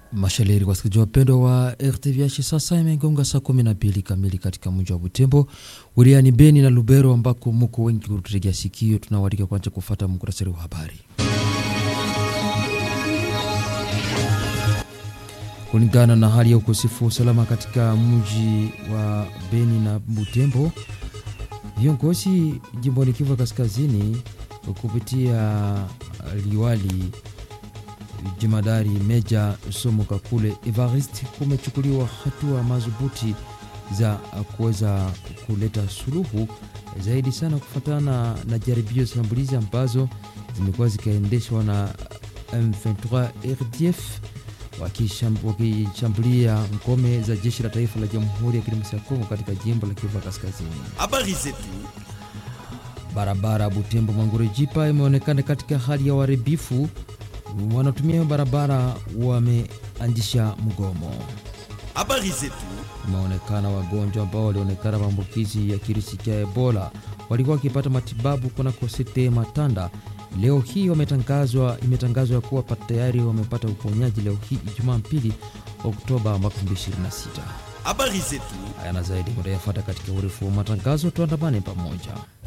Mashaleri, wasikilizaji wapendwa wa RTVH, sasa imegonga saa kumi na mbili kamili katika mji wa Butembo wilayani Beni na Lubero, ambako muko wengi kututegea sikio. Tunawalika kwanza kufata muktasari wa habari. Kulingana na hali ya ukosefu wa usalama katika mji wa Beni na Butembo, viongozi jimboni Kivu Kaskazini kupitia liwali jemadari Meja Somo Kakule Evarist kumechukuliwa hatua madhubuti za kuweza kuleta suluhu zaidi sana kufuatana na jaribio shambulizi ambazo zimekuwa zikaendeshwa na M23 RDF wakishambulia ngome za jeshi la taifa la Jamhuri ya Kidemokrasia ya Kongo katika jimbo la Kivu Kaskazini. Habari zetu. Barabara Butembo Mangurejipa imeonekana katika hali ya uharibifu wanatumia barabara wameanzisha mgomo. Habari zetu. Imeonekana wagonjwa ambao walionekana maambukizi ya kirusi cha Ebola walikuwa wakipata matibabu kunako sete Matanda. Leo hii wametangazwa, imetangazwa ya kuwa tayari wamepata uponyaji leo hii Ijumaa pili Oktoba 2026. Habari zetu. Haya na zaidi mutayafuata katika urefu wa matangazo, tuandamane pamoja.